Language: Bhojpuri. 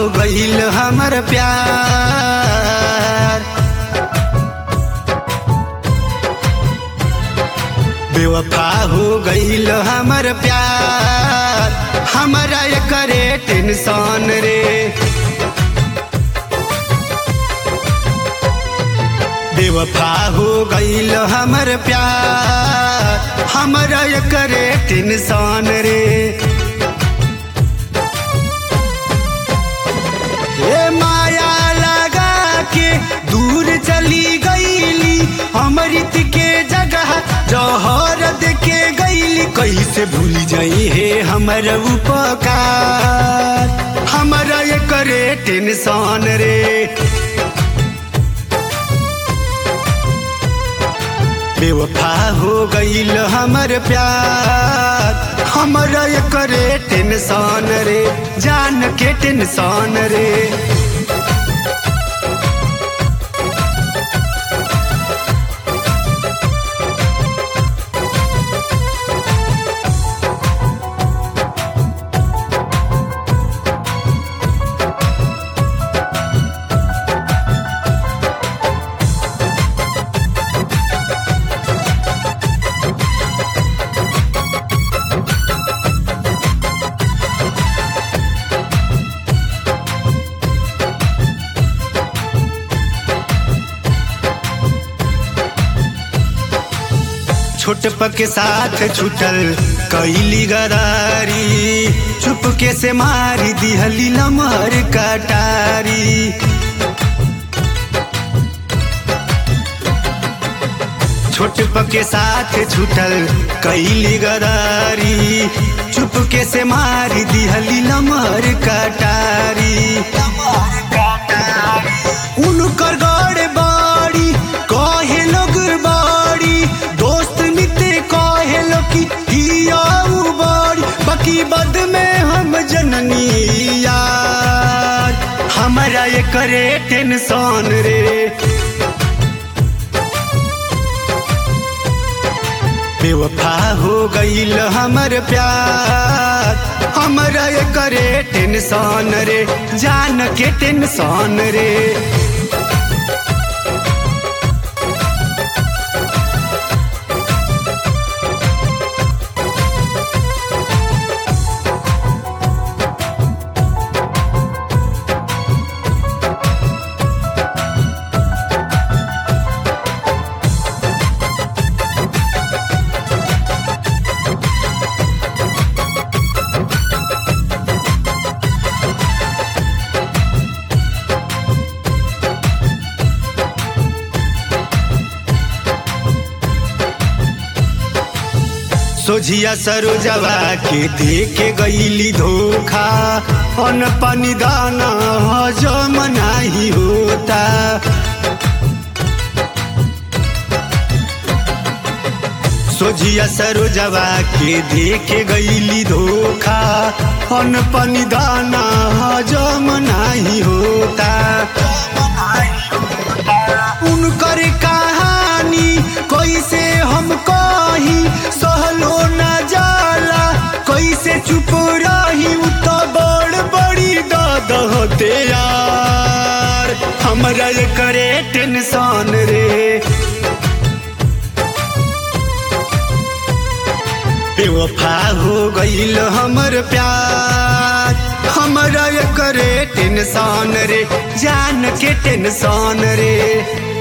गईल हमर प्यार बेवफा हो गईल हमर प्यार हमरा करे टेंशन रे बेवफा हो गईल हमर प्यार हमरा करे टेंशन रे ए माया लगा के दूर चली गईली अमृत के जगह जौहर के गईली कैसे भूल जाई हे हमर उपकार हमरा ये करे टेंशन रे बेवफा हो गईल हमर प्यार हमरा ये करे टेंशन रे जान के टेंशन रे छोट के साथ छुटल कैली गरारी चुपके से मारी दिहली लमहर कटारी छोट के साथ छुटल कैली गरारी चुपके से मारी दिहली लमहर कटारी उनकर गड़ बाड़ी कहे लोग बाड़ी दोस्त मित्र कहे लो कि हियाऊ बाड़ी बाकी बद में हम जननी यार हमरा ये करे टेंशन रे बेवफा हो गईल हमर प्यार हमरा ये करे टेंशन रे जान के टेंशन रे सोझिया सरोजवा के देखे गईली धोखा अन पानी दाना हजम नाही होता सोझिया सरोजवा के देखे गईली धोखा अन पानी दाना हजम नाही होता उनकर कहानी कैसे हम कही सहलो न जाला कैसे चुप रही उ तो बड़ बड़ी दाद होते यार हमरा ये करे टेंशन रे बेवफा हो गईल हमर प्यार हमरा ये करे टेंशन रे जान के टेंशन रे